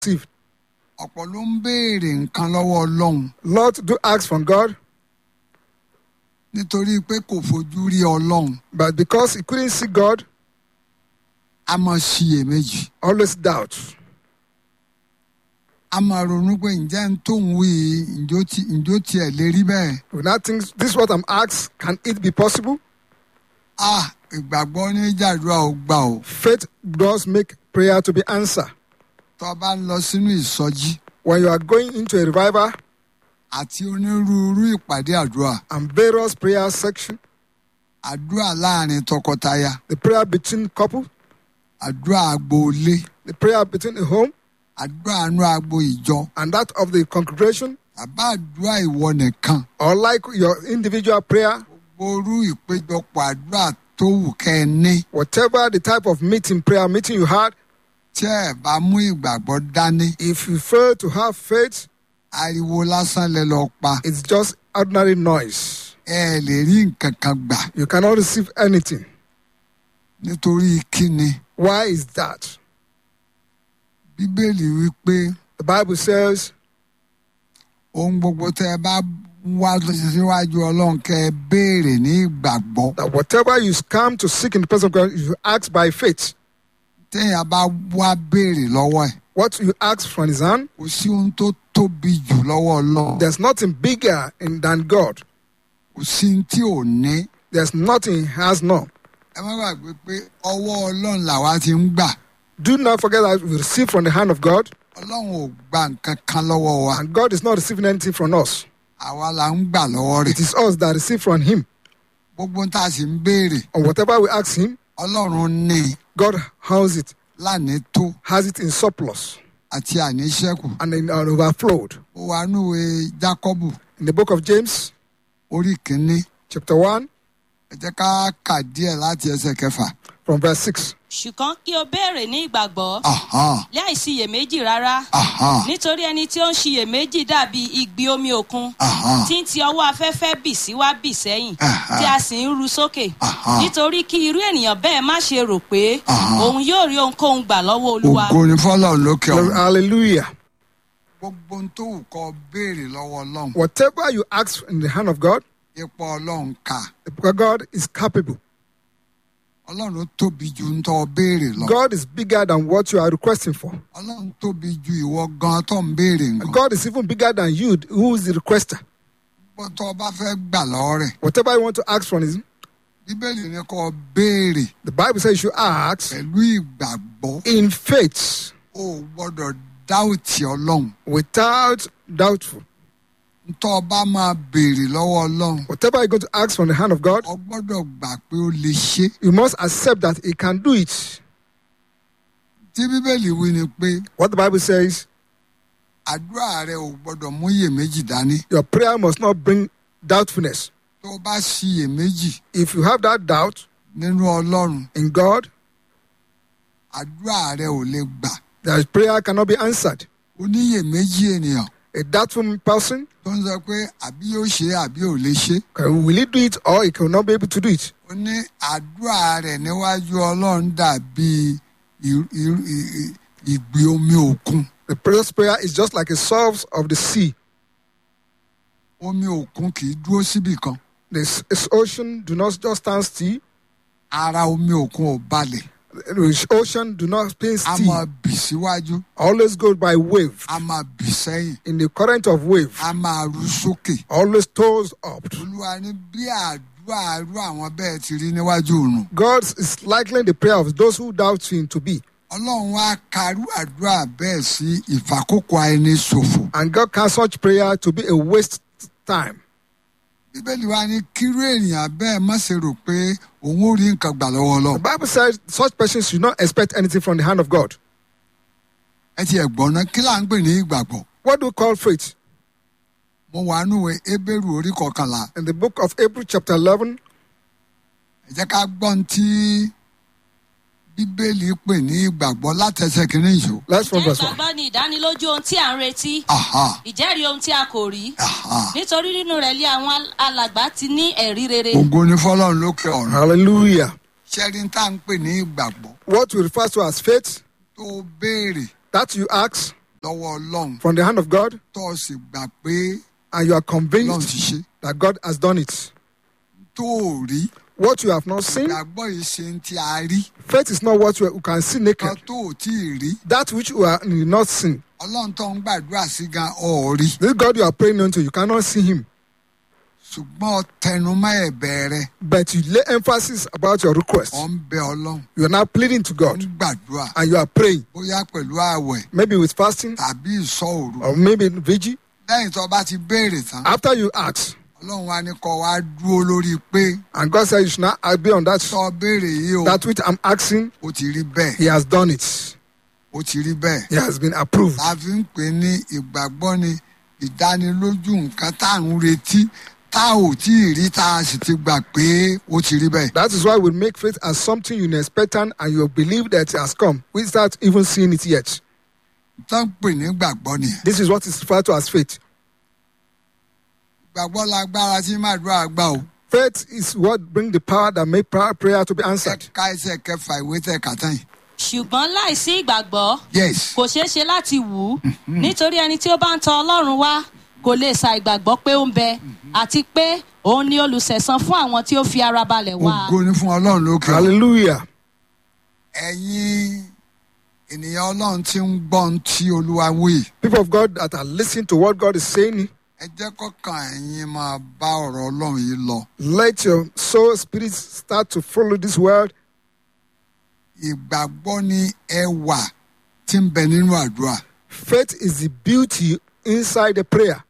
received. ọ̀pọ̀ ló ń béèrè nǹkan lọ́wọ́ ọlọ́run Lord, do ask from God, nítorí pé kò fojú rí ọlọ́run but because he couldn't see God, a máa ṣiyèméjì always doubt. a máa ronú pé ǹjẹ́ ń tóun wí yìí, ǹjọ́ ti- ǹjọ́ tiẹ̀ lè rí bẹ́ẹ̀. We now think, this is what I'm asked, can it be possible? ah ìgbàgbọ́ ní jàdúrà ò gbà o Faith does make prayer to be answered. tó o bá ń lọ sínú ìsọjí When you are going into a revival àti onírúurú ìpàdé àdúrà and various prayer section, àdúrà láàrin tọkọtaya the prayer between couple, àdúrà agboolé the prayer between a home àdúrà àánú agbo ìjọ and that of the congregation, àbá àdúrà ìwọ nìkan or like your individual prayer, orú ìpéjọpọ̀ àdúrà tó wù kẹ́ ẹ ní whatever the type of meeting, prayer meeting you had, tí ẹ bá mú ìgbàgbọ́ dání if you fail to have faith, ariwo lásán lẹ lọ pa it's just ordinary noise. ẹ lè rí nǹkan kan gbà You cannot receive anything. nítorí kíni Why is that? bíbélì wípé The Bible says, ohun gbogbo tẹ ẹ bá wá síwájú ọlọ́run kẹ́ ẹ béèrè ní ìgbàgbọ́ that whatever you come to seek in the presence of God, you ask by faith. téèyàn bá wá béèrè lọ́wọ́ ẹ̀ What you ask from His hand, kò sí ohun tó tóbi jù lọ́wọ́ ọlọ́run there's nothing bigger in, than God. kò sí ohun tí ò ní There's nothing He has not. ẹ má gbàgbé pé ọwọ́ ọlọ́run làwa ti ń gbà Do not forget that we receive from the hand of God, ọlọ́run ò gba nǹkan kan lọ́wọ́ wa and God is not receiving anything from us. àwa là ń gbà lọ́wọ́ rẹ̀ It is us that receive from Him. gbogbo tá a sì ń béèrè And whatever we ask Him, ọlọ́run ní God has it, lánìí tó has it in surplus àti àníṣẹ́kù and in and overflowed. ó wà núwe jákọ́bù In the book of James, orí kínní chapter 1, ẹ jẹ́ ká kà díẹ̀ láti ẹsẹ̀ kẹfà. from verse 6. ṣùgbọ́n kí o béèrè ní ìgbàgbọ́ Aha, láì ṣiyèméjì rárá aha, nítorí ẹni tí ó ń ṣiyèméjì dàbí igbi omi òkun aha. tí ń ti ọwọ́ afẹ́fẹ́ bì sí wá bì sẹ́yìn Aha. tí a sì ń ru sókè Aha. nítorí kí irú ènìyàn bẹ́ẹ̀ má ṣe rò pé Aha. òun yóò rí ohunkóhun gbà lọ́wọ́ olúwa ògo ni fọlọ́run lókè Glory, ọ̀run. hallelujah. gbogbo ohun tó wù kọ́ béèrè lọ́wọ́ ọlọ́run Whatever you ask in the hand of God, ipò ọlọ́run kà because God is capable. ọlọ́run tóbi ju ń tọ́ béèrè lọ. God is bigger than what you are requesting for. ọlọ́run tóbi ju ìwọ gan tó ń béèrè nǹkan. God is even bigger than you, who is the requester. bó tó o bá fẹ́ gbà lọ́wọ́ rẹ̀ Whatever you want to ask from Him, bíbélì ni kò béèrè the Bible says you should ask pẹ̀lú ìgbàgbọ́ in faith o ò gbọ́dọ̀ dáùtì ọlọ́run. without doubtful. ntọ́ ọ bá máa béèrè lọ́wọ́ ọlọ́run Whatever you're going to ask from the hand of God, o gbọ́dọ̀ gbà pé ó lè ṣe. you must accept that He can do it. tí bíbélì wí ni pé What the Bible says, àdúrà rẹ ò gbọ́dọ̀ mú iyèméjì dání. your prayer must not bring doubtfulness. tó o bá ṣiyèméjì If you have that doubt nínú ọlọ́run in God, àdúrà rẹ ò lè gbà. that prayer cannot be answered. oníyèméjì ènìyàn A doubtful person, tó ń sọ pé àbí yóò ṣe é àbí ò lè ṣe. can, will he do it or he cannot be able to do it? ó ní àdúrà rẹ̀ níwájú ọlọ́run dàbí ì- ì- ì- ìgbì omi òkun. The prayer's prayer is just like a source of the sea. omi òkun kì í dúró síbì kan. The s- s- ocean do not just stand still. ara omi òkun ò balẹ̀. The ocean do not stand a máa still. bì síwájú Always goes by wave. a máa bì sẹ́yìn In the current of wave, a máa ru sókè. always toes up. olúwa ní bí àdúrà irú àwọn bẹ́ẹ̀ ti rí níwájú òrùn. God is likening the prayer of those who doubt him to be. ọlọ́run wá karú àdúrà bẹ́ẹ̀ sí ìfàkókò ẹni ṣòfò. And God can such prayer to be a waste time. bíbélì wa ní kírú ènìyàn bẹ́ẹ̀ má ṣe rò pé òun ò rí nǹkan gbà lọ́wọ́ The ọlọ́run. Bible says such persons should not expect anything from the hand of God. ẹ ti ẹ̀gbọ́n náà kí là ń pè ní ìgbàgbọ́. What do we call faith? mo wà núwe ebéèrú orí kọkànlá In the book of April, chapter 11, ẹ jẹ́ ká gbọ́n tí bíbélì pè ní ìgbàgbọ́ látẹsẹ̀ kìíní yìí. let's from jẹ́ verse 1. ìgbàgbọ́ ni ìdánilójú ohun tí à ń retí aha ìjẹ́rìí ohun tí a kò rí aha nítorí nínú rẹ̀ lé àwọn al- alàgbà ti ní ẹ̀rí rere ògo ni fọlọ́run lókè ọ̀run. Hallelujah. ṣẹ́rin tá à ń pè ní ìgbàgbọ́ What we refer to as faith, tó béèrè that you ask lọ́wọ́ ọlọ́run from the hand of God tó o sì gbà pé and you are ọlọ́run convinced ti ṣe that God has done it. tó o rí What you have not seen, ìgbàgbọ́ yìí ṣe ń tí a rí faith is not what you can see kan naked. tó o tí ì rí That which you are you not seen. ọlọ́run tó ń gbàdúrà sí gan ọ̀ rí This God you are praying unto, you cannot see him. ṣùgbọ́n o tẹnumọ́ ẹ̀bẹ̀ rẹ But you lay emphasis about your request. ọ̀ ń bẹ ọlọ́run You are now pleading to ọ̀ ń God gbàdúrà and you are praying, bóyá pẹ̀lú ààwẹ̀ maybe with fasting tàbí ìsọ òru or maybe vigil. lẹ́yìn tó bá ti béèrè tán After you ask, ọlọ́run wa ní kọ́ wa dúró lórí pé and God said you should not be on that tó béèrè yìí o that which I'm asking, ó ti rí bẹ́ẹ̀ He has done it. ó ti rí bẹ́ẹ̀ He has been approved. la fi ń pè ní ìgbàgbọ́ ni ìdánilójú nǹkan tá à ń retí tá ò tí ì rí tá a sì ti gbà pé ó ti rí bẹ́ẹ̀. That is why we make faith as something you expectant and you believe that it has come without even seeing it yet. tó ń pè ní gbàgbọ́ nìyẹn. This is what is referred to as faith. gbàgbọ́ lágbára tí màdúrà gbà o. Faith is what brings the power that make prayer, prayer to be answered. ẹ̀ka ẹsẹ̀ kẹfà ìwé tẹ̀ kàtàn yìí. ṣùgbọ́n láìsí ìgbàgbọ́ yes kò ṣeé ṣe láti wù ú nítorí ẹni tí ó bá ń tọ ọlọ́run wá kò lè sa ìgbàgbọ́ pé ó ń bẹ àti pé òun ni olùsẹ̀san fún àwọn tí ó fi ara balẹ̀ wá. ògo ni fún ọlọ́run lókè o. Hallelujah. ẹ̀yin ènìyàn ọlọ́run tí ń gbọ́ ohun tí olúwa wí. People of God that are listening to what God is saying, ẹ jẹ́ kọ́kàn ẹ̀yin máa bá ọ̀rọ̀ ọlọ́run yìí lọ. let your soul spirit start to follow this word. ìgbàgbọ́ ni ẹwà tí ń bẹ nínú àdúrà. Faith is the beauty inside the prayer.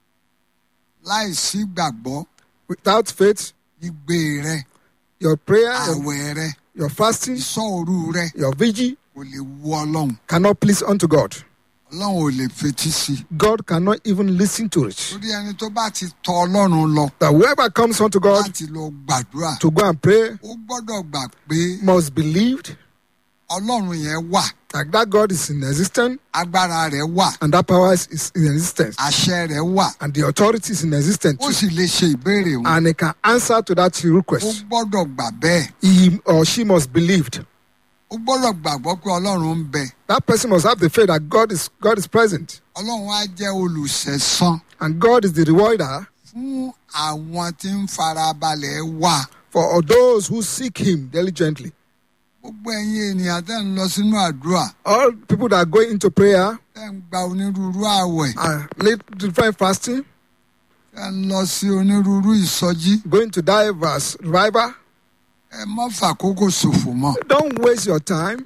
láìsí gbàgbọ́ Without faith, igbe rẹ your prayer, your, àwẹ̀ rẹ your fasting, ìsọ òru rẹ your vigil kò lè wú ọlọ́run. cannot please unto God. ọlọ́run ò lè fetí sí i. God cannot even listen to it. torí ẹni tó bá ti tọ ọlọ́run lọ That whoever comes unto God láti lọ gbàdúrà to go and pray ó gbọ́dọ̀ gbà pé must believe ọlọ́run yẹn wà that that God is in existence agbára rẹ̀ wà and that power is, is in existence àṣẹ rẹ̀ wà and the authority is in existence ó too. sì lè ṣe ìbéèrè wọn. and he can answer to that ó request. gbọ́dọ̀ gbà bẹ́ẹ̀ He or she must believe. ó gbọ́dọ̀ gbàgbọ́ pé ọlọ́run ń bẹ That person must have the faith that God is God is present ọlọ́run á jẹ́ olùṣẹ̀san and God is the rewarder fún àwọn tí ń farabalẹ̀ wà. for all those who seek Him diligently. gbogbo ẹ̀yin ènìyàn tẹ́ ń lọ sínú àdúrà All people that are going into prayer tẹ́ ń gba onírúurú àwẹ̀ and lead divine fasting, tẹ́ ń lọ sí onírúurú ìsọjí going to diverse revival. ẹ má fàkókò ṣòfò mọ́. Don't waste your time.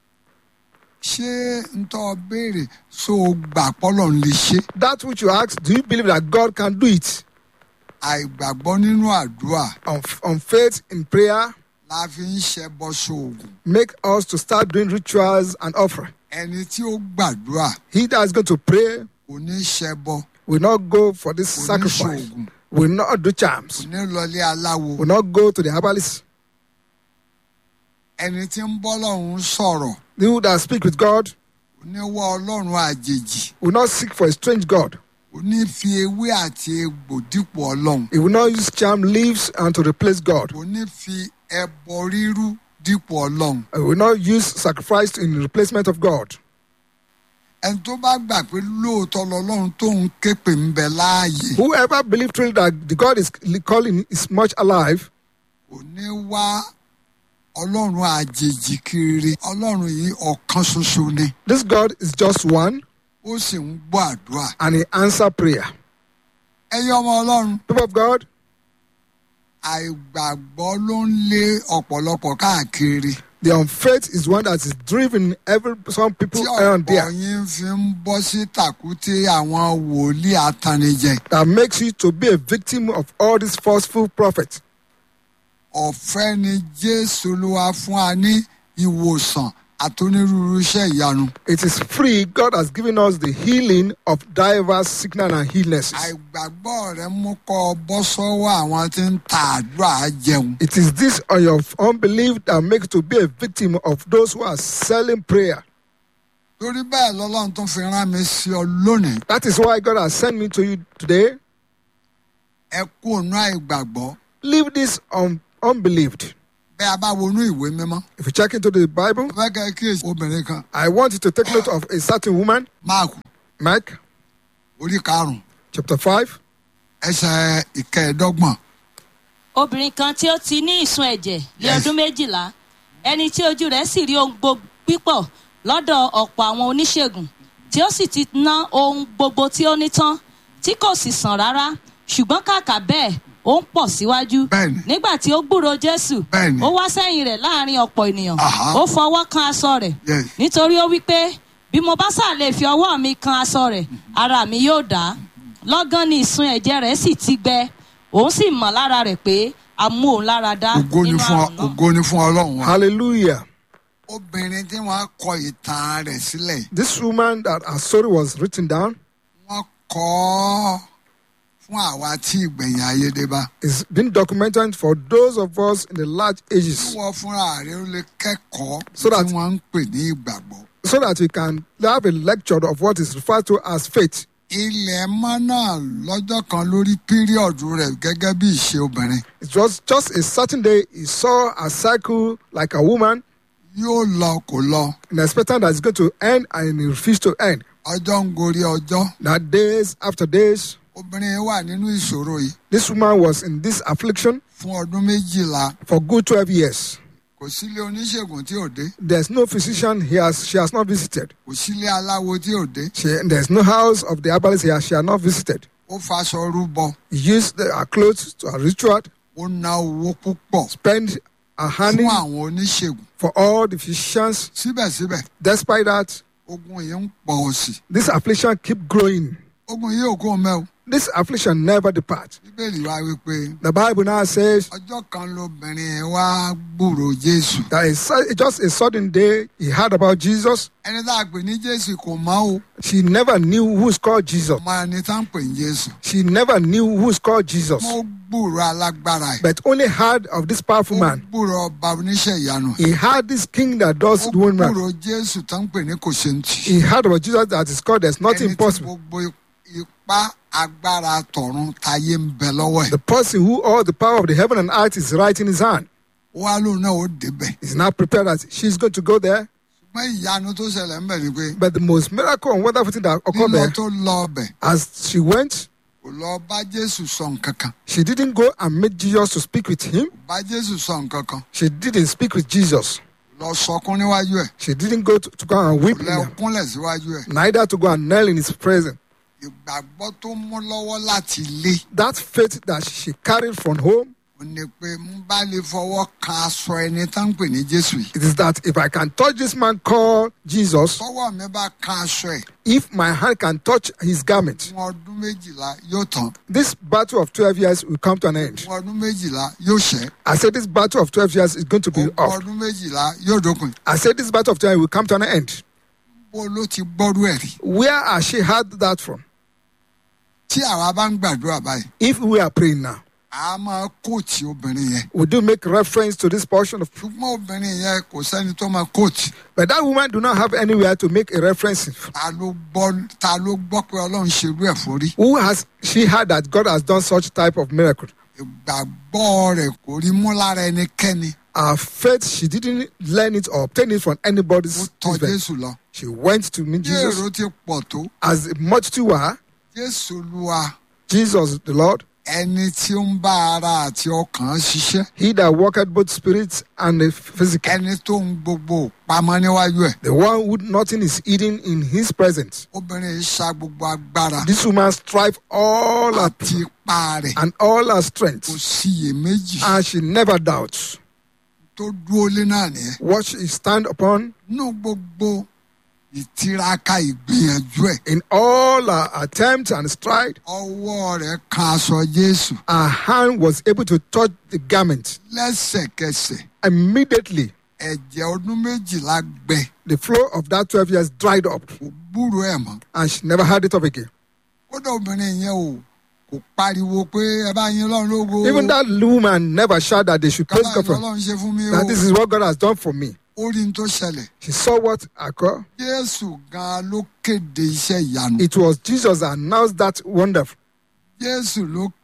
ṣé ń tọ́ béèrè so o gbà pọ́lọ̀ ń lè ṣe. That which you ask, do you believe that God can do it? àìgbàgbọ́ nínú àdúrà On, on faith in prayer, la fi ń ṣẹbọ sóògùn. make us to start doing rituals and offering. ẹni tí ó gbàdúrà He that is going to pray kò ní ṣẹbọ will not go for this kò ní sacrifice, ṣoògùn will not do kò charms, ní lọlé aláwo. will not go to the herbalist. ẹni tí ń bọ́ lọ́run sọ̀rọ̀ You that speak with God kò ní wá ọlọ́run àjèjì will not seek for a strange God. kò ní fi ewé àti egbò dípò ọlọ́run He will not use charm leaves and to replace God. kò ní fi ẹbọ rírú dípò ọlọ́run. He will not use sacrifice in replacement of God. ẹni tó bá gbà pé lóòótọ́ lọ́lọ́run tóun képe ń bẹ láàyè Whoever believes truly that the God is calling is much alive kò ní wá ọlọ́run àjèjì kiri ọlọ́run yìí ọ̀kan ṣoṣo ni This God is just one ó sì ń gbọ́ àdúrà. and He answer prayer. ẹ̀yin ọmọ ọlọ́run People of God, àìgbàgbọ́ ló ń lé ọ̀pọ̀lọpọ̀ káàkiri the unfaith is one that is driven every some people tí around ọ̀pọ̀ there yín fi ń bọ́ sí tàkúté àwọn wòlíì atanijẹ that makes you to be a victim of all these forceful prophets. ọ̀fẹ́ ni jésù olúwa fún wa ní ìwòsàn àtonírúurú iṣẹ́ ìyanu. It is free. God has given us the healing of diverse sickness and illnesses. àìgbàgbọ́ rẹ mú kọ́ ọ bọ́ sọ́wọ́ àwọn tí ń ta àdúrà jẹun. It is this on your unbelief that makes you to be a victim of those who are selling prayer. torí bẹ́ẹ̀ lọ́lọ́run tó fi rán mi sí ọ lónìí. That is why God has sent me to you today. ẹ kú ònú àìgbàgbọ́ Leave this un- unbelieved. bẹ́ẹ̀ a bá wọnú ìwé mímọ́ If you check into the Bible, mo fẹ́ kẹ́ ẹ kíyèsí obìnrin kan I want you to take note of a certain woman, máàkù Mark orí karùn-ún chapter 5, ẹsẹ̀ ìkẹẹ̀ẹ́dọ́gbọ̀n obìnrin kan tí ó ti ní ìsun ẹ̀jẹ̀ ní Yes. ọdún méjìlá ẹni tí ojú rẹ̀ sì rí ohun gbogbo pípọ̀ lọ́dọ̀ ọ̀pọ̀ àwọn oníṣègùn tí ó sì ti ná ohun gbogbo tí ó ní tán tí kò sì sàn rárá ṣùgbọ́n kàkà bẹ́ẹ̀ ó ń pọ̀ síwájú Bẹ́ẹ̀ni. nígbà tí ó gbúrò jésù Bẹ́ẹ̀ni. ó wá sẹ́yìn rẹ̀ láàrin ọ̀pọ̀ ènìyàn Aha. ó fọwọ́ kan aṣọ rẹ̀ Yes. nítorí ó wí pé bí mo bá sà lè fi ọwọ́ mi kan aṣọ rẹ̀ ara mi yóò dá lọ́gán ni ìsun ẹ̀jẹ̀ rẹ̀ sì ti gbẹ òun sì mọ̀ lára rẹ̀ pé a mú òun lára dá ògo ni nínú fún ọ- àrùn náà. ògo ni fún ọlọ́run wa. hallelujah. obìnrin tí wọ́n kọ ìtàn rẹ̀ sílẹ̀ This woman that her story was written down wọ́n kọ ọ́ fún àwa tí ìgbẹ̀yìn ayé dé bá. is being documented for those of us in the large ages wọ́n fúnra rẹ̀ ó lè kẹ́kọ̀ọ́ So that- tí wọ́n ń pè ní ìgbàgbọ́. so that we can have a lecture of what is referred to as faith. ilẹ̀ mọ́ náà lọ́jọ́ kan lórí píríọ̀dù rẹ̀ gẹ́gẹ́ bí ìṣe obìnrin It was just a certain day he saw a cycle like a woman yóò lọ kò lọ and expecting that it's going to end and it refused to end. ọjọ́ ń gorí ọjọ́ That days after days, obìnrin yìí wà nínú ìṣòro yìí this woman was in this affliction fún ọdún méjìlá for good 12 years. kò sílé oníṣègùn tí ò dé There's no physician he has, she has not visited. kò sílé aláwo tí ò dé She, there's no house of the herbalist he has, she has not visited. ó faṣọ rúbọ He used the, her clothes to her ritual, ó ná owó púpọ̀ spend her honey fún àwọn oníṣègùn for all the physicians. síbẹ̀síbẹ̀ Despite that, ogun yìí ń pọ̀ sí this affliction keep growing. ogun yìí ò kó mẹ́ o This affliction never depart. bíbélì wa wípé The Bible now says ọjọ́ kan lobìnrin yẹn wá gbúrò jésù that it's su- just a sudden day he heard about Jesus. ẹni tá a pè ní jésù kò mọ̀ o She never knew who's called Jesus. ọmọ ẹni tá ń pè ní jésù She never knew who's called Jesus, mo gbúrò alágbára ẹ̀ but only heard of this powerful ó man. gbúrò ọba oníṣẹ́ ìyanu He had this king that does ó the one man. gbúrò jésù tá ń pè ní kò ṣe ń tì He heard about Jesus that is called there's nothing ẹni tí impossible. gbogbo ipá agbára tọ̀run táyé ń bẹ lọ́wọ́ ẹ̀ The person who all the power of the heaven and earth is right in his hand wá lóun náà ó débẹ̀ is now prepared that she's going to go there. ṣùgbọ́n ìyanu tó ṣẹlẹ̀ ń bẹ̀ ni pé But the most miracle and wonderful thing that occurred lílọ there, tó lọ ọbẹ̀ as she went, kò lọ bá jésù sọ nǹkan kan she didn't go and meet Jesus to speak with him. kò bá jésù sọ nǹkan kan She didn't speak with Jesus. lọ sọkún níwájú ẹ̀ She didn't go to, to go and weep, kò in lẹ him, kúnlẹ̀ síwájú ẹ̀ neither to go and kneel in his presence. ìgbàgbọ́ tó mú lọ́wọ́ láti ilé That faith that she carried from home, ò ní pé ń bá lè fọwọ́ kan aṣọ ẹni tá ń pè ní jésù yìí it is that if I can touch this man called Jesus, tọwọ́ mi bá kan aṣọ ẹ̀ if my hand can touch his garment, fún ọdún méjìlá yóò tán this battle of 12 years will come to an end. fún ọdún méjìlá yóò ṣẹ́ I said this battle of 12 years is going to be fún off. ọdún méjìlá yóò dópin I said this battle of 12 years will come to an end. bó ló ti gbọ́rú ẹ̀ rí Where has she heard that from? tí àwa bá ń gbàdúrà báyìí If we are praying now, a máa kóòtì obìnrin yẹn we do make reference to this portion of ṣùgbọ́n obìnrin yẹn kò sẹ́ni tó máa kóòtì but that woman do not have anywhere to make a reference. ta ló gbọ́ ta ló gbọ́ pé ọlọ́run ṣerú ẹ̀ forí Who has she heard that God has done such type of miracle? ìgbàgbọ́ rẹ̀ kò rí mú lára ẹnikẹ́ni Her faith, she didn't learn it or obtain it from ó anybody's tọ̀ event. jésù lọ She went to meet bí Jesus èrò ti pọ̀ tó as the multitude were. jésù olúwa Jesus, the Lord, ẹni tí ó ń bá ara àti ọkàn ṣiṣẹ́ He that worketh both spirits and the physical, ẹni tó ń gbogbo pamọ́ níwájú ẹ̀ the one who nothing is hidden in His presence. obìnrin yìí ṣa gbogbo agbára This woman strive all her àti ipá rẹ̀ and all her kò strength, síyèméjì and she never doubts tó dúró lé náà nìyẹn what she stand upon nínú gbogbo ìtiraka ìgbìyànjú ẹ̀ in all her attempts and stride. ọwọ́ rẹ̀ kan aṣọ jésù Her hand was able to touch the garment lẹ́sẹ̀kẹsẹ̀ immediately. ẹ̀jẹ̀ ọdún méjìlá gbẹ The flow of that twelve years dried up, kò gbúrò ẹ̀ mọ́ and she never had it up again. kódà obìnrin yẹn o kò pariwo pé ẹ bá yín lọ́run lógo Even that woman never shouted that they should praise kábàáyé God for lọ́run ṣe fún mi o that. This is what God has done for me. ó rí n tó ṣẹlẹ̀ She saw what occurred. jésù gan ló kéde iṣẹ́ ìyanu It was Jesus that announced that wonder. jésù ló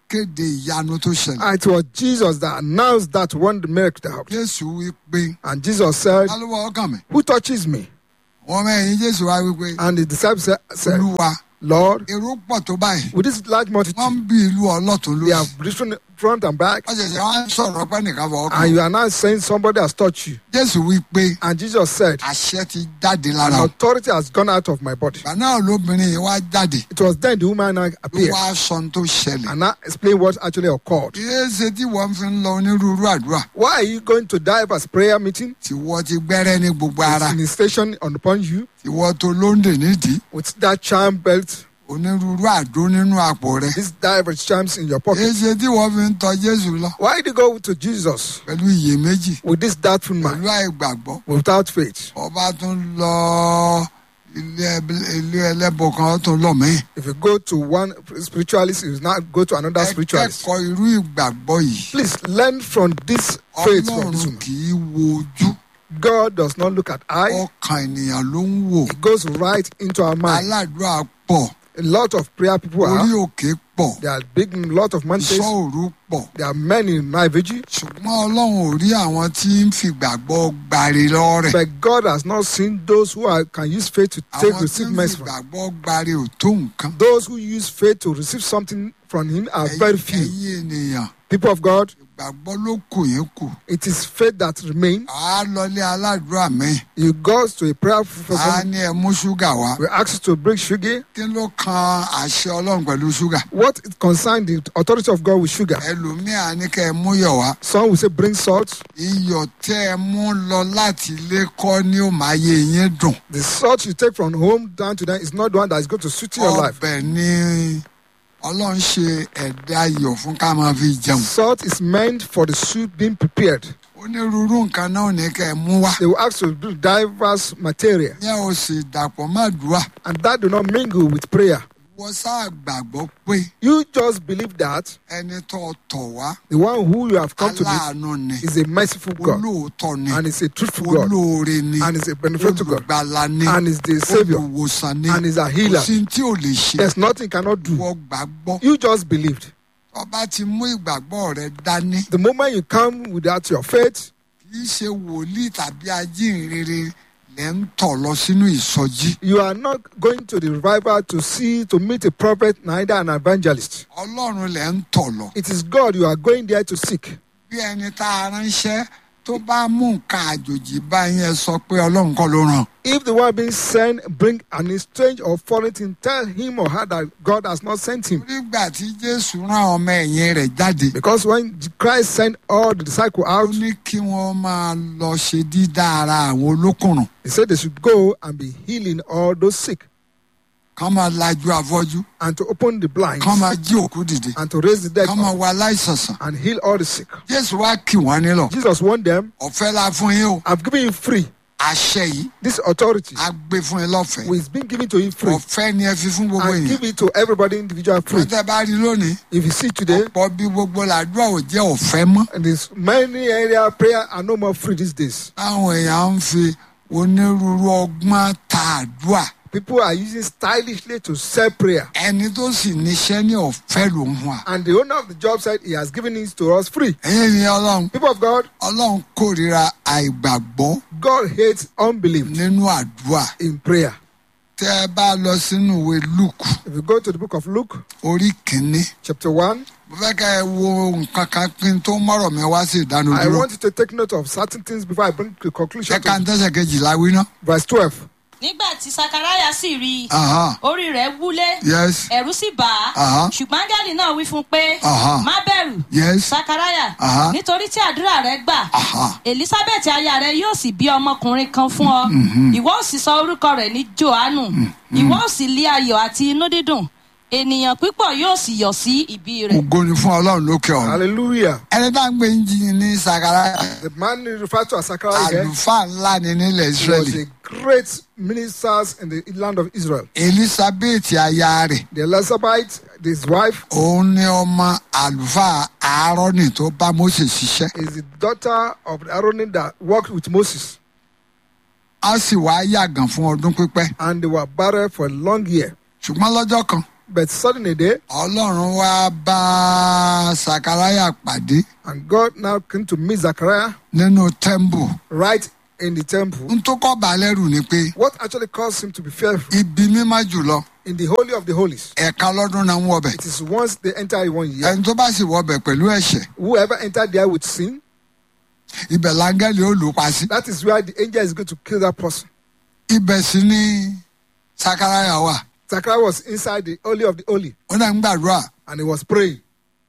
kéde ìyanu tó ṣẹlẹ̀. And it was Jesus that announced that one miracle happened. jésù wí pé And Jesus said, alówó ọkàn mi Who touches me? wọn mẹ́rin jésù wá wí pé And the disciples said, said, olúwa Lord, èrò pọ̀ tó báyìí with this large wọ́n multitude, ń bí ìlú ọlọ́tún they lóṣù have written front and back, wọ́n ṣẹ̀ṣẹ̀ wá ń sọ̀rọ̀ pé nìkan fọwọ́ and kan you are now saying somebody has touched you. jésù wí pé And Jesus said, àṣẹ ti jáde An lára o. authority has gone out of my body. ìgbà náà lóbìnrin yìí wá jáde It was then the woman now ló appeared wá sọ ohun tó ṣẹlẹ̀. and now explained what actually occurred. kìí ṣe tí wọ́n fi ń lọ onírúurú àdúrà Why are you going to dive as prayer meeting? tí wọ́n ti gbẹ́rẹ́ ní gbogbo ara In a station upon you tí wọ́n tó lóńdè nídìí with that charm belt, onírúurú àdó nínú àpò rẹ̀. these diverse charms in your kìí pocket. ṣe tí wọ́n fi ń tọ jésù lọ Why did you go to Jesus pẹ̀lú iyèméjì with this doubtful pẹ̀lú mind, àìgbàgbọ́ without faith? ọba tún lọ ilé ẹb- ilé ẹlẹ́bọ kan ó tún lọ mí. If you go to one spiritualist, you now go to another ẹ spiritualist. kẹ́kọ̀ọ́ irú ìgbàgbọ́ yìí Please learn from this faith from this ọlọ́run woman. kì í wo ojú God does not look at eye, ọkàn ènìyàn ló ń wò it goes right into our mind. aládùúrà pọ̀ A lot of prayer people orí are. òkè pọ̀ There are big lot of iṣọ́ mountains. òru pọ̀ There are many in my vigil. ṣùgbọ́n ọlọ́run ò rí àwọn tí ń fìgbàgbọ́ gbàre lọ́rẹ̀ But God has not seen those who are, can use faith to take àwọn tí receive ń mercy from. fìgbàgbọ́ gbàre ò tó nǹkan Those who use faith to receive something from Him are very few. ẹ̀yin ènìyàn People of God, ìgbàgbọ́ ló kù yín kù it is faith that remains. àá lọlé aládùúrà mi You go to a prayer àá person, ní ẹ mú ṣúgà wá we ask you to bring sugar. kí ló kan àṣẹ ọlọ́run pẹ̀lú ṣúgà What it concerns the authority of God with sugar? ẹlòmíà ní kẹ́ ẹ mú yọ̀ wá Some will say bring salt. iyọ̀ tẹ́ ẹ mú lọ láti ilé kọ́ ni ó máa yé yín dùn The salt you take from home down to them is not the one that is going to suit your life. ọbẹ̀ ni ọlọ́run ṣe ẹ̀dá iyọ̀ fún ká máa fi jẹun Salt is meant for the soup being prepared. onírúurú nǹkan náà ní kẹ́ ẹ mú wá They will ask you to do diverse material, yẹn ò sì dàpọ̀ má dùá and that do not mingle with prayer. wọ́n sáà gbàgbọ́ pé You just believe that ẹni tó tọ̀ wá the one who you have come to meet aláàánú ni is a merciful God, olóòótọ́ ni and is a truthful God, olóore ni and is a benefactor God, olùgbàlà ni and is the Savior, olùwòsàn ni and is a kò healer. sí tí ò lè ṣe There's nothing he cannot do. wọ́n gbàgbọ́ You just believed. ọba ti mú ìgbàgbọ́ rẹ dání The moment you come without your faith, kì í ṣe wòlíì tàbí ajínrere lẹ́ ń tọ̀ lọ sínú ìsọjí you are not going to the revival to see, to meet a prophet, neither an evangelist. ọlọ́run lẹ́ ń tọ̀ lọ It is God you are going there to seek. bí ẹni tá a ránṣẹ́ tó bá mú nǹkan àjòjì bá yẹn sọ pé ọlọ́run kọ́ ló ràn If the one being sent bring an strange or foreign thing, tell him or her that God has not sent him. nígbà tí jésù rán ọmọ ẹ̀yìn rẹ̀ jáde Because when Christ sent all the disciples ó out, ní kí wọ́n máa lọ ṣe dídá ara àwọn olókùnrùn he said they should go and be healing all those sick kán máa lajú afọ́jú and to open the blind kán máa jí òkú dìde and to raise the dead kán máa up wọ aláìsànsàn and heal all the sick. jésù wá kì wọ́n nílọ̀ Jesus warned them, ọ̀fẹ́ la fún yín o I've given you free. àṣẹ yìí This authority a gbé fún yín lọ́fẹ̀ẹ́ is being given to you free. ọ̀fẹ́ ni ẹ fi fún gbogbo And èèyàn give it to everybody individual free. wọ́n tẹ́ bá rí lónìí If you see today, ọ̀pọ̀ bí gbogbo làdúrà ò jẹ́ ọ̀fẹ́ mọ́ and there's many area prayer are no more free these days. táwọn èèyàn ń fi onírúurú ọgbọ́n ta àdúrà People are using stylishly to sell prayer. ẹni tó sì níṣẹ́ ní ọ̀fẹ́ ló ń wà. And the owner of the job said he has given it to us free. ẹ̀yin ni ọlọ́run People of God, ọlọ́run kórìíra àìgbàgbọ́ God hates unbelief nínú àdúrà in prayer. tẹ́ ẹ bá lọ sínú ìwé luke If you go to the book of Luke, orí kìíní chapter 1, mo fẹ́ ká ẹ wo nǹkan kan kí n tó mọ̀rọ̀ mi wá sí I ìdánudúró want you to take note of certain things before I bring the conclusion. ṣé ká ń To tẹ̀sẹ̀ kejìlá wí ná. verse 12. nígbà tí sakaraya sì rí i Aha, orí rẹ̀ wúlé yes ẹ̀rù sì bà á Aha. ṣùgbọ́n áńgẹ́lì náà wí fún un pé Aha. má bẹ̀rù yes sakaraya Aha. nítorí tí àdúrà rẹ gbà aha elizabeth aya rẹ yóò sì bí ọmọkùnrin kan fún ọ ìwọ ò sì sọ orúkọ rẹ ní johannu ìwọ ò sì lé ayọ̀ àti inú dídùn ènìyàn pípọ̀ yóò sì yọ̀ sí ìbí rẹ̀ ògo ni fún ọlọ́run lókè ọ̀run. Hallelujah. ẹni tá à ń gbé ń jí ní sakara The man referred to as Zachariah here àlùfáà ńlá ni nílẹ̀ was israẹli a great minister in the land of Israel. elizabeth aya rẹ̀ The Elizabeth, his wife, òun ni ọmọ àlùfáà aaroni tó bá mose ṣiṣẹ́ is the daughter of the Aaron that worked with Moses, a sì wá yàgàn fún ọdún pípẹ́ and they were barren for a long year. ṣùgbọ́n lọ́jọ́ kan But suddenly day, ọlọ́run wá bá sakaraya pàdé and God now came to meet Zachariah nínú tẹ́ḿbù right in the temple. n tó kọ́ balẹ̀rù ni pé What actually caused him to be fearful? ibi mímá jùlọ In the Holy of the Holies, ẹ̀ka lọ́dún náà ń wọbẹ̀ it is once they enter in one year. ẹni tó bá sì wọbẹ̀ pẹ̀lú ẹ̀ṣẹ̀ Whoever entered there with sin, ibẹ̀ láńgẹ́lì ó lù ú pa sí that is where the angel is going to kill that person. ibẹ̀ sì ni sakaraya wà Zachariah was inside the Holy of the Holy ó náà ń gbàdúrà and he was praying.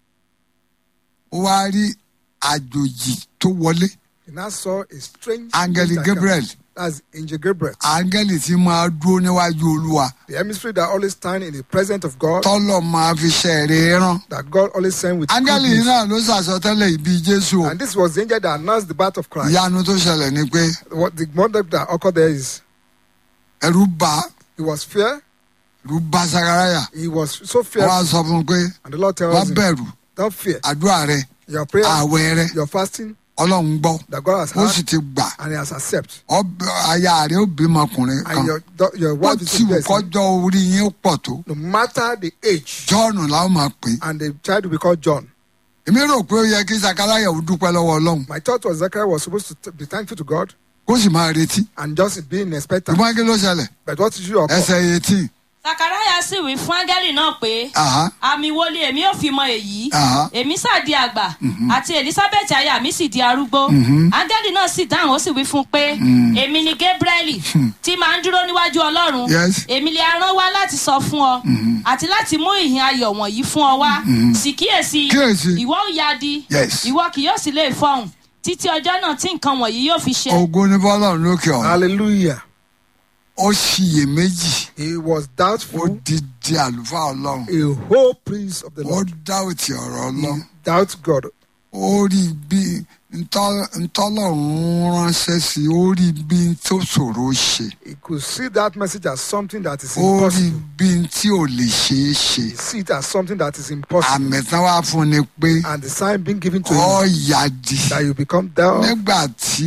ó wá rí àjòjì tó wọlé He now saw a strange Angel angel come. Gabriel. That's Angel Gabriel, áńgẹ́lì tí máa dúró níwájú olúwa the emissary that always stand in the presence of God, tọ́lọ̀ máa fi ṣẹ̀rẹ̀ rán that God always send with good áńgẹ́lì yìí news. náà ló ṣàsọtẹ́lẹ̀ ìbí jésù o And this was the angel that announced the birth of Christ. ìyanu tó ṣẹlẹ̀ ni pé What the wonder that occurred there is ẹ̀rù bà he was fear, ẹ̀rù bà sakaraya he was so wọ́n á fearful, sọ fún un pé and the Lord wọ́n tells him, bẹ̀rù Don't fear. àdúrà rẹ Your prayer, àwẹ̀ rẹ your fasting ọlọ́run gbọ́ that God has ó sì heard ti gbà and he has accepted. Ọb- aya rẹ ó bímọ ọkùnrin kan And your, do- your ó wife is ti wù blessed. kọjọ́ orí yín pọ̀ tó No matter the age, jọ́ọ̀nù làwọn máa pè é and the child will be called John. èmi rò pé ó yẹ kí sakaraya ò dúpẹ́ lọ́wọ́ ọlọ́run My thought was Zechariah was supposed to t- be thankful to God kó sì máa retí and just being expectant. ṣùgbọ́n kí ló ṣẹlẹ̀ But what is your ẹsẹ̀ eighteen sakaraya sì wí fún áńgẹ́lì náà pé aha àmì wo ni èmi ò fi mọ èyí Aha. èmi sá di àgbà àti elizabeth aya mi sì di arúgbó áńgẹ́lì náà sì dáhùn ó sì wí fún un pé èmi ni gabrieli tí máa ń dúró níwájú ọlọ́run Yes. èmi lè rán wá láti sọ fún ọ àti láti mú ìhìn ayọ̀ wọ̀nyí fún ọ wá sì kíyèsí Kíyèsí. ìwọ ò ya di Yes. ìwọ kì yóò sì lè fọhùn títí ọjọ́ náà tí nǹkan wọ̀nyí yóò fi ṣe. ògo ní bọ́lọ́run lókè ọ̀run Hallelujah. ó ṣiyèméjì He was ó doubtful, di di àlùfáà ọlọ́run a whole priest of the ó Lord. dáwòtì ọ̀rọ̀ ọlọ́run Doubt God. ó rí bí ntọ́- ntọ́lọ́run ránṣẹ́ sí i ó rí bí tó ṣòro ṣe He could see that message as something that is ó rí impossible. bí tí ò lè ṣeé ṣe He see it as something that is impossible. àmì tán wá fún ni pé And the sign being given to ó him yàdì that you become down. nígbà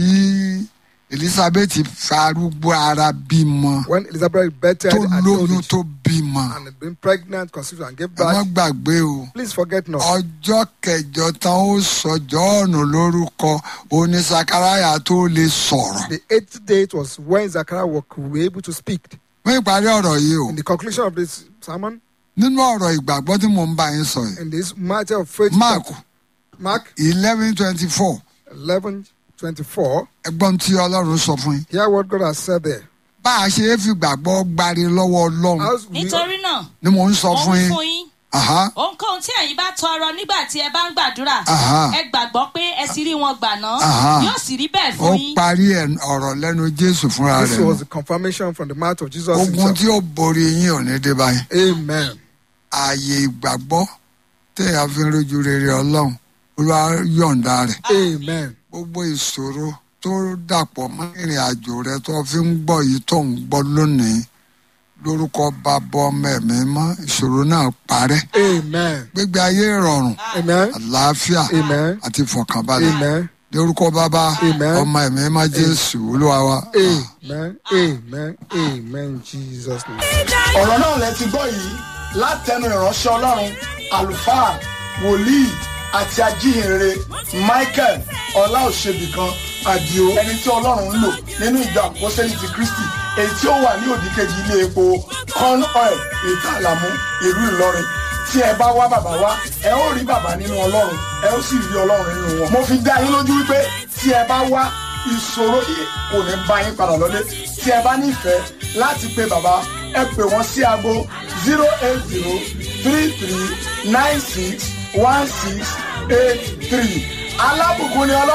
tí elizabeth farúgbó ara bímọ When Elizabeth bettered tó and told lóyún it, tó bímọ and had been pregnant, conceived, and gave ẹ má birth, gbàgbé o please forget not. ọjọ́ kẹjọ tán ó sọ jọ́ọ̀nù lórúkọ onísakaraya tó lè sọ̀rọ̀ The eighth date was when Zachariah wa- could be able to speak. fún ìparí ọ̀rọ̀ yìí o In the conclusion of this sermon, nínú ọ̀rọ̀ ìgbàgbọ́ tí mò ń bá yín sọ yìí in this matter of faith, mark Mark eleven twenty four 11 24, ẹgbọ́n tí ọlọ́run sọ fún yín hear what God has said there. bá a ṣe é fi gbàgbọ́ gbari lọ́wọ́ ọlọ́run As we, nítorí náà ni mò ń sọ ó fún wí yín fún yín Aha, ohunkóhun tí ẹ̀yin bá tọrọ nígbà tí ẹ bá ń gbàdúrà Aha. ẹ gbàgbọ́ pé ẹ ti rí wọn gbà náà Aha. yóò sì rí bẹ́ẹ̀ ó fún yín. parí ẹ̀ ọ̀rọ̀ lẹ́nu jésù fúnra this rẹ̀ was nù. the confirmation from the mouth of Jesus ogun himself. tí ó borí yín ò ní dé báyìí Amen. ààyè ìgbàgbọ́ téèyàn fi ń rojú rere ọlọ́run olúwa yọ̀ǹda rẹ̀ Amen. gbogbo ìṣòro tó dàpọ̀ mọ́ ìrìn àjò rẹ tó fi ń gbọ́ yìí tó ń gbọ́ lónìí lórúkọ bàbá ọmọ ẹ̀mí mọ́ ìṣòro náà parẹ́ Amen. gbégbé ayé rọrùn Amen. àlàáfíà Amen. àti ìfọ̀kànbalẹ̀ Amen. lórúkọ bàbá Amen. ọmọ ẹ̀mí mọ́ jésù olúwa wa. Amen. Amen. Amen. in Jesus' name. ọ̀rọ̀ náà lẹ ti gbọ́ yìí látẹnu ìránṣẹ́ ọlọ́run àlùfáà wòlíì àti ajíhìnrere michael ọláòṣèbìkan àdìo ẹni tí ọlọ́run ń lò nínú ìjọ àpọ́sẹ́lì ti kristi èyí tí ó wà ní òdìkejì ilé epo corn oil ètò àlàmú ìlú ìlọrin tí ẹ bá wá bàbá wá ẹ ó rí bàbá nínú ọlọ́run ẹ ó sì rí ọlọ́run nínú wọn. mo fi dá yín lójú wípé tí ẹ bá wá ìṣòro yìí kò ní bá yín padà lọlé tí ẹ bá nífẹ̀ẹ́ láti pe bàbá ẹ pè wọ́n sí aago zero eight zero three three nine six one six eight three alábùkún ni ọlọ́run.